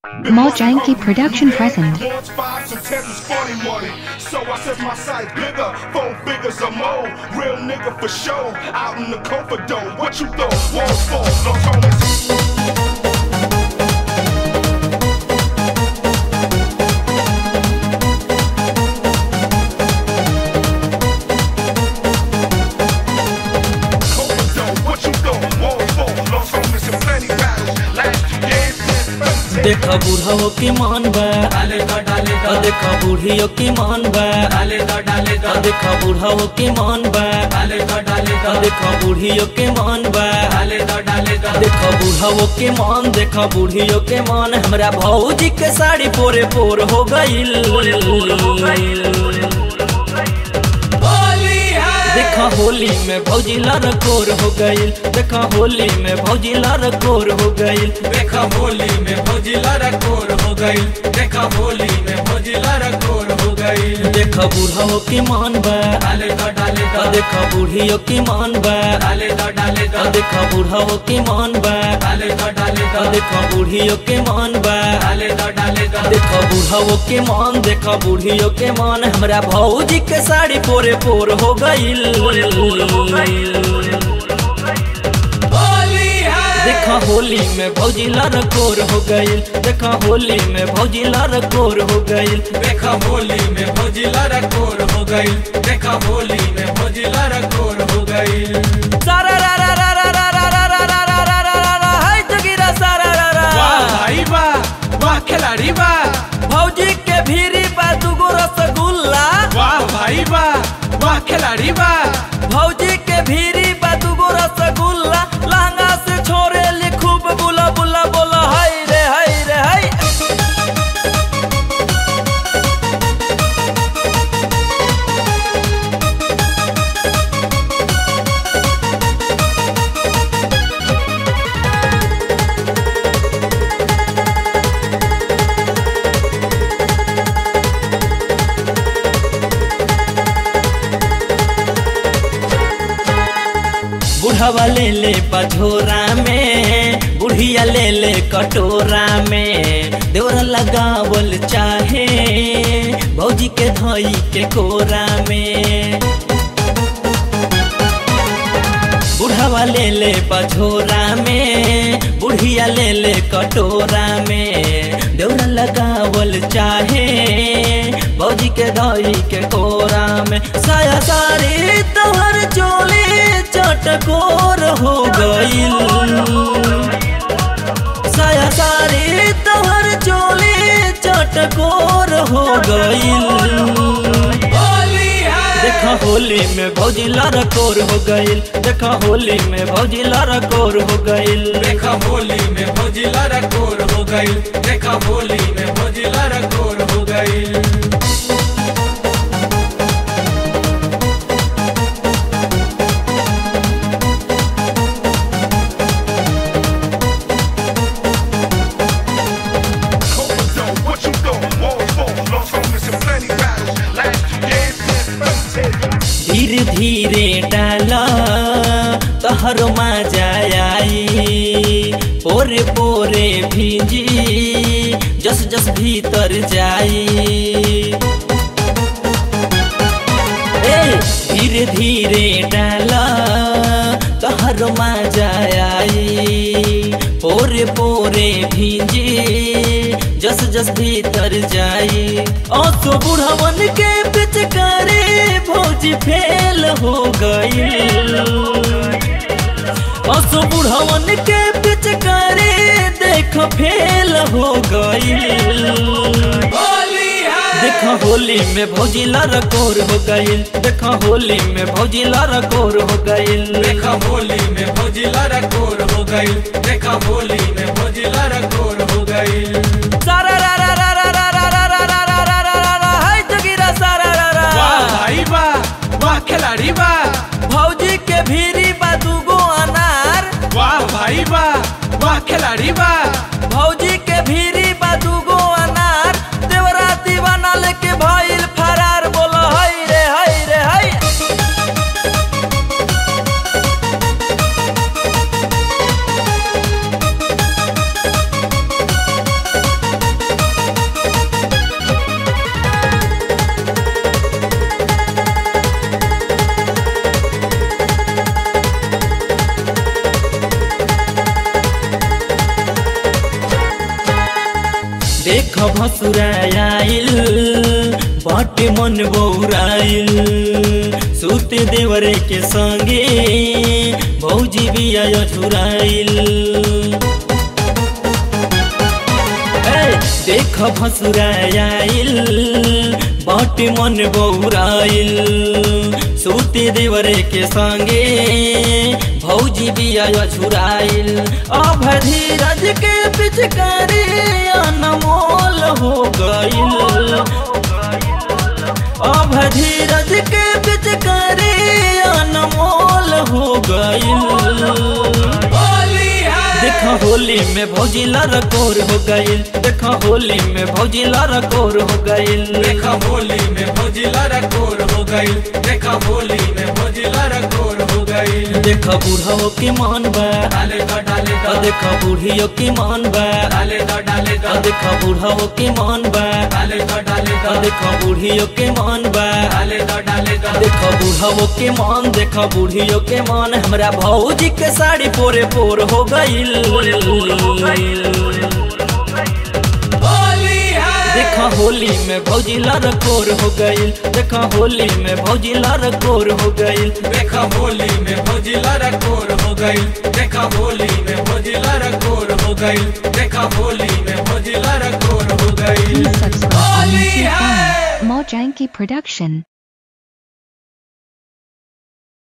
Mojanky Production present. Ones, fives, and tens is funny money. So I set my sight bigger, four figures or more. Real nigga for show, out in the comfort dome. What you thought? Walls fall, no Thomas. Comfort dome, what you thought? Walls fall, no Thomas and plenty battles. Last two years, been देखा बूढ़ाओ की मान बा डाले दा डाले दा और देखा बूढ़ियों की मान बा डाले दा डाले दा और देखा बूढ़ाओ की मान बा डाले दा डाले दा और देखा बूढ़ियों के मान बा डाले दा डाले दा देखा बूढ़ाओ के मान देखा बूढ़ियों के मान हमरा भौजी के साड़ी पोरे पोर हो गईल होली है देखा होली में भौजी लार कोर हो गईल देखा होली में भौजी लार कोर हो गईल देखा होली में भौजिला रकोर हो गई देखा होली में भौजिला रकोर हो गई देखा बूढ़ाओ की मान बा डाले दा डाले दा और देखा बूढ़ियों की मान बा डाले दा डाले दा और देखा बूढ़ाओ की मान बा डाले दा डाले दा और देखा बूढ़ियों के मान बा डाले दा डाले दा देखा बूढ़ाओ के मान देखा बूढ़ियों के मान हमरा भौजी के साड़ी पोरे पोर हो गईल होली है देखा होली में भौजी लार कोर हो गईल देखा होली में भौजी लार कोर हो गईल देखा होली में भौजिला रकोर हो गई देखा होली में भौजिला रकोर हो गई सारा रा रा रा रा रा रा रा रा रा रा रा रा रा हाय जोगिरा सारा रा रा वाह भाई वाह वाह खिलाड़ी वाह भौजी के भीरी बा दुगो रसगुल्ला वाह भाई वाह वाह खिलाड़ी वाह भौजी के भीरी बा दुगो रसगुल्ला लहंगा से छोरे ली खूब बुला बुला बोला हाय रे हाय रे हाय बुढ़ावा ले ले पझोरा में बुढ़िया ले ले कटोरा में देवरा लगावल चाहे भौजी के धई के कोरा में बुढ़ावा ले ले पझोरा में बुढ़िया ले ले कटोरा में देवरा लगावल चाहे भौजी के दही के कोरा में साया सारी तोहर चोली चटकोर हो गईल साया सारी तोहर चोली चटकोर हो गईल होली है देखा होली में भौजी लार कोर हो गईल देखा होली में भौजी लार कोर हो गईल देखा होली में भौजिला रकोर हो गई देखा होली में भौजिला रकोर हो गई comfort dome. What you thought? Walls fall, no Thomas and plenty battles. Last two years, been धीरे धीरे डाला तहर मजा आई पोरे पोरे भीजी जस जस भीतर जाई ए धीरे धीरे डाला तहर मजा आई पोरे पोरे भीजी जस जस भीतर जाई ओ तो बुढ़ावन के पिचकारी भौजी फेल हो गई असो बुढ़ावन के पिचकारी देख फेल हो गई होली है देखा होली में भौजी लार कोर हो गईल देखा होली में भौजी लार कोर हो गईल देखा होली में भौजिला रकोर हो गई देखा होली में भौजिला रकोर हो गई सारा रा रा रा रा रा रा रा रा रा रा रा रा रा हाय जोगिरा सारा रा रा वाह भाई वाह वाह खिलाड़ी वाह भौजी के भीरी बा दुगो अनार वाह भाई वाह वाह खिलाड़ी वाह भौजी के भीरी बा दुगो अनार देवरा दीवाना लेके भइल फरार बोला हाय रे हाय रे हाय देख भसुराइल बाटे मन बौराइल सूते देवरे के संगे भौजी बिया झुराइल ए, देख भसुराइल बाटे मन बौराइल सूते देवरे के संगे भौजी बिया झुराइल अब धीरज के पिचकारी अनमोल हो गइल अब धीरज के पिचकारी अनमोल हो गइल होली है देखा होली में भौजी लरकोर हो गइल देखा होली में भौजी लरकोर हो गइल देखा होली में भोजिला रकोर हो गई देखा होली में भोजिला रकोर हो गई देखा बूढ़ाओ के मान बा डाले दा डाले दा आ देखा बूढ़ियों के मान बा डाले दा डाले दा आ देखा बूढ़ाओ के मान बा डाले दा डाले दा आ देखा बूढ़ियों के मान बा डाले दा डाले दा देखा बूढ़ाओ के मान देखा बूढ़ियों के मान हमरा भौजी के साड़ी पोरे पोर हो गइल होली है देखा होली में भौजी लरकोर हो गइल देखा होली में भौजी लरकोर हो गइल देखा होली में भोजिला रकोर हो गई देखा होली में भोजिला रकोर हो गई देखा होली में भोजिला रकोर हो गई Please subscribe on Holi YouTube है on Mojanky Production.